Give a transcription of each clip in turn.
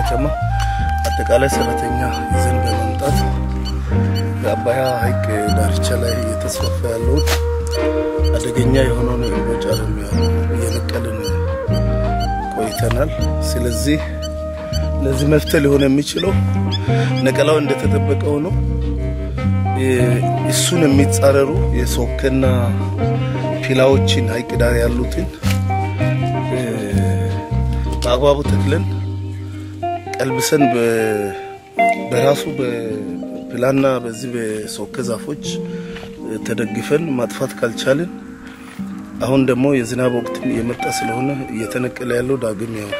ከተማ አጠቃላይ ሰራተኛ ይዘን በመምጣት በአባያ ሐይቅ ዳርቻ ላይ እየተስፋፋ ያለውን አደገኛ የሆነውን እምቦጭ አረም እየነቀልን ቆይተናል። ስለዚህ ለዚህ መፍትሄ ሊሆን የሚችለው ነቀላው እንደተጠበቀው ነው። እሱን የሚጻረሩ የሶከና ፒላዎችን ሐይቅ ዳር ያሉትን በአግባቡ ተክለን ቀልብሰን በራሱ በፒላና በዚህ በሶከ ዛፎች ተደግፈን ማጥፋት ካልቻልን አሁን ደግሞ የዝናብ ወቅትም እየመጣ ስለሆነ እየተነቀለ ያለው ዳግም ያው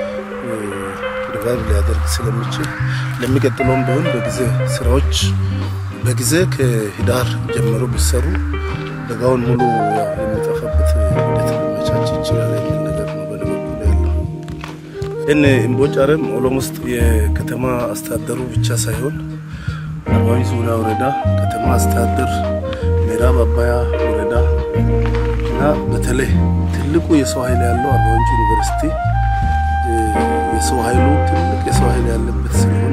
ሪቫይቭ ሊያደርግ ስለሚችል ለሚቀጥለውም ቢሆን በጊዜ ስራዎች በጊዜ ከህዳር ጀምሮ ቢሰሩ በጋውን ሙሉ የሚጠፋበት ሂደት ሊመቻች ይችላል የሚል ነገር ነው በእኔ በኩል ያለው። ይህን እምቦጭ አረም ኦሎሞስት የከተማ አስተዳደሩ ብቻ ሳይሆን አርባ ምንጭ ዙሪያ ወረዳ ከተማ አስተዳደር፣ ምዕራብ አባያ ወረዳ እና በተለይ ትልቁ የሰው ኃይል ያለው አርባ ምንጭ ዩኒቨርሲቲ የሰው ኃይሉ ትልቅ የሰው ኃይል ያለበት ስለሆነ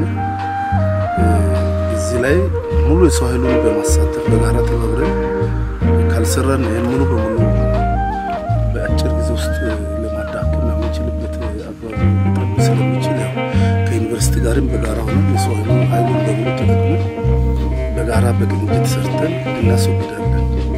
እዚህ ላይ ሙሉ የሰው ኃይሉን በማሳተፍ በጋራ ተባብረን ካልሰራን ይህን ሙሉ በሙሉ በአጭር ጊዜ ውስጥ ለማዳከም የምንችልበት አግባብ ሊጠብ ስለሚችል ያው ከዩኒቨርሲቲ ጋርም በጋራ ሆነ የሰው ኃይሉን በሙሉ ተጠቅመን በጋራ በቅንጅት ሰርተን እናስወግዳለን።